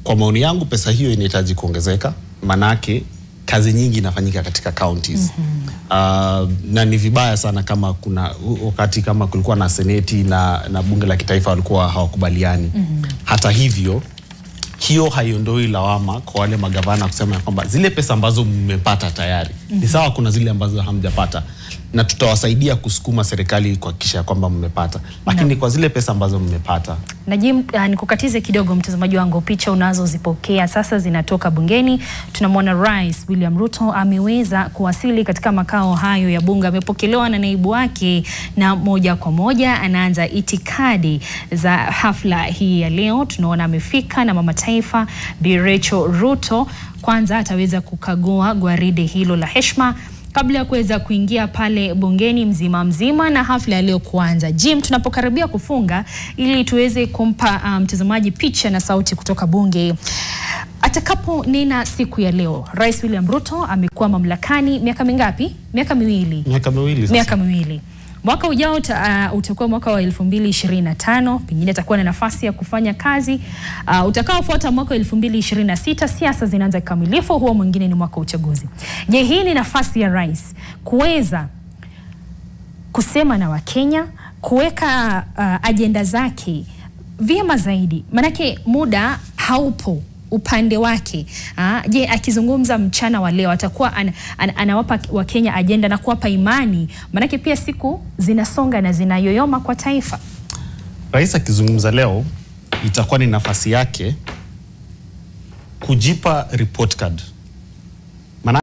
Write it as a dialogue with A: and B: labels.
A: kwa maoni yangu pesa hiyo inahitaji kuongezeka, manake kazi nyingi inafanyika katika counties uh, na ni vibaya sana kama kuna wakati kama kulikuwa na seneti na, na bunge la kitaifa walikuwa hawakubaliani. Hata hivyo hiyo haiondoi lawama kwa wale magavana kusema ya kwamba zile pesa ambazo mmepata tayari ni sawa, kuna zile ambazo hamjapata, na tutawasaidia kusukuma serikali kuhakikisha ya kwamba mmepata, lakini kwa zile pesa ambazo mmepata
B: Najim, uh, nikukatize kidogo mtazamaji wangu, picha unazozipokea sasa zinatoka bungeni. Tunamwona Rais William Ruto ameweza kuwasili katika makao hayo ya bunge, amepokelewa na naibu wake, na moja kwa moja anaanza itikadi za hafla hii ya leo. Tunaona amefika na mama taifa Bi Rachel Ruto. Kwanza ataweza kukagua gwaride hilo la heshima kabla ya kuweza kuingia pale bungeni mzima mzima na hafla ya leo kuanza. Jim, tunapokaribia kufunga, ili tuweze kumpa mtazamaji um, picha na sauti kutoka bunge atakaponena siku ya leo. Rais William Ruto amekuwa mamlakani miaka mingapi? Miaka miwili.
A: miaka miwili sasa.
B: Miaka miwili. Mwaka ujao uta, uh, utakuwa mwaka wa 2025, pengine atakuwa na nafasi ya kufanya kazi uh, utakaofuata mwaka wa 2026, siasa zinaanza kikamilifu, huo mwingine ni mwaka wa uchaguzi. Je, hii ni nafasi ya rais kuweza kusema na Wakenya, kuweka uh, ajenda zake vyema zaidi, manake muda haupo upande wake. Ah, je, akizungumza mchana wa leo atakuwa an, an, anawapa Wakenya ajenda na kuwapa imani, manake pia siku zinasonga na zinayoyoma kwa taifa.
A: Rais akizungumza leo itakuwa ni nafasi yake kujipa report card